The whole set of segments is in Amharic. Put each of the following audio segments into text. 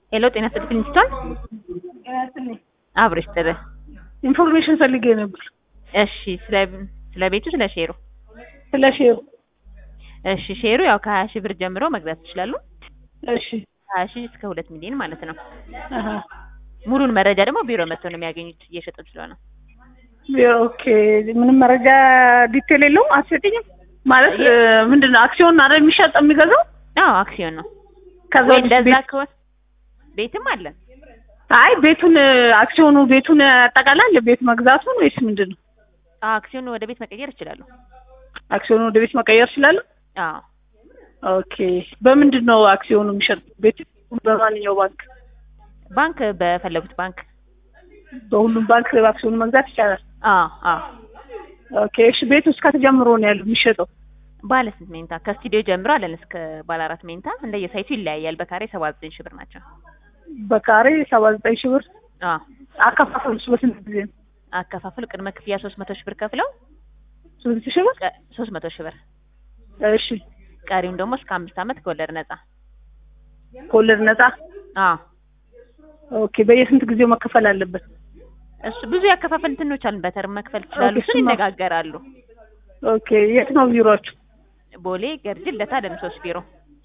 ሄሎ ጤና ይስጥልኝ ስቶን አብሮ ይስጥልህ። ኢንፎርሜሽን ፈልጌ ነበር እሺ ስለ ስለ ቤቱ ስለ ሼሩ ስለ ሼሩ። እሺ ሼሩ ያው ከሀያ ሺህ ብር ጀምሮ መግዛት ይችላሉ። እሺ ሀያ ሺህ እስከ ሁለት ሚሊዮን ማለት ነው። አሀ ሙሉን መረጃ ደግሞ ቢሮ መጥተው ነው የሚያገኙት እየሸጡን ስለሆነ። ኦኬ ምንም መረጃ ዲቴል የለውም አትሰጥኝም? ማለት ምንድን ነው አክሲዮን አይደል የሚሸጥ የሚገዛው? አዎ አክሲዮን ነው። ከዛ ወይ ውስጥ እንደዛ ቤት- ከሆነ ቤትም አለን። አይ ቤቱን አክሲዮኑ ቤቱን ያጠቃላል ቤት መግዛቱን ወይስ ምንድን ነው? አዎ አክሲዮኑ ወደ ቤት መቀየር ይችላሉ። አክሲዮኑ ወደ ቤት መቀየር ይችላሉ? አዎ ኦኬ በምንድን ነው አክሲዮኑ የሚሸጥ? ቤት በማንኛው ባንክ? ባንክ በፈለጉት ባንክ። በሁሉም ባንክ አክሲዮኑ መግዛት ይቻላል? አዎ አዎ ኦኬ እሺ ቤት ውስጥ ከተጀምሮ ነው ያለው የሚሸጠው? ባለ ስንት ሜንታ ከስቱዲዮ ጀምሮ አለን እስከ ባለ አራት ሜንታ እንደየሳይቱ ይለያያል። በካሬ ሰባ ዘጠኝ ሺህ ብር ናቸው። በካሬ ሰባ ዘጠኝ ሺህ ብር አዎ አከፋፈሉስ በስንት ጊዜ ነው? አከፋፈል ቅድመ ክፍያ ሶስት መቶ ሺህ ብር ከፍለው ስንት ሺህ ብር? ሶስት መቶ ሺህ ብር እሺ ቀሪውን ደግሞ እስከ አምስት ዓመት ከወለድ ነጻ። ከወለድ ነጻ? አዎ ኦኬ በየስንት ጊዜው መከፈል አለበት? እሱ ብዙ ያከፋፈል እንትኖች አሉን። በተርም መክፈል ይችላሉ። ኦኬ፣ እሱን እሱማ- ይነጋገራሉ። ኦኬ የት ነው ቢሮአችሁ? ቦሌ ገርጅ ልደታ ደምሶስ ቢሮ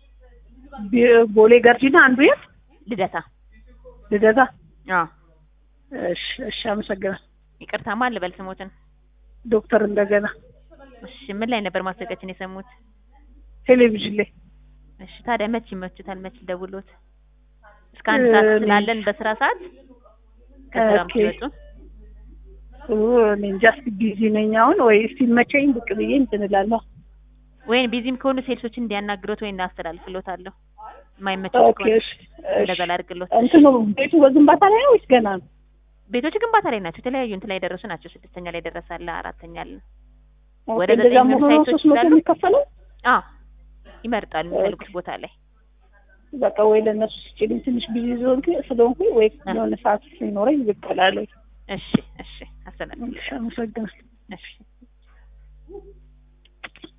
ቢ- ቦሌ ገርጂና አንዱ የት? ልደታ። ልደታ? አዎ እሺ እሺ አመሰግናለሁ። ይቅርታ ማን ልበል ስሞትን? ዶክተር እንደገና እሺ ምን ላይ ነበር ማስታወቂያችን የሰሙት? ቴሌቪዥን ላይ እሺ ታዲያ መች ይመቹታል? መች ልደውልዎት? እስከ አንድ ሰዓት እኔ- ስላለን በስራ ሰዓት ከስራም ኦኬ። ሲወጡ ኦ፣ እኔ እንጃ እስኪ ቢዚ ነኝ አሁን ወይ ሲመቸኝ ብቅ ብዬ እንትን እላለሁ። ወይም ቢዚም ከሆኑ ሴልሶችን እንዲያናግሮት ወይ እናስተላልፍሎታለሁ። የማይመቸው ኦኬ ከሆነ እሺ እንደዛ እሺ። ላድርግሎት። እንትኑ ቤቱ በግንባታ ላይ ነው ወይስ ገና ነው? ቤቶች ግንባታ ላይ ናቸው። የተለያዩ እንትን ላይ የደረሱ ናቸው። ስድስተኛ ላይ ደረሳለ፣ አራተኛ አለ። ኦኬ፣ ወደ እንደዛ ዘጠኝ መሆኑ ሳይቶች ሶስት መቶ ስላሉ? የሚከፈለው አዎ ይመርጣሉ የሚፈልጉት ቦታ ላይ። በቃ ወይ ለእነሱ ስጭልኝ ትንሽ ቢዚ ስለሆንኩ ስለሆንኩኝ ወይ አ። የሆነ ሰዓት ሲኖረኝ ብቅ እላለሁ። እሺ እሺ፣ አስተላልፍ። እሺ አመሰግናለሁ። እሺ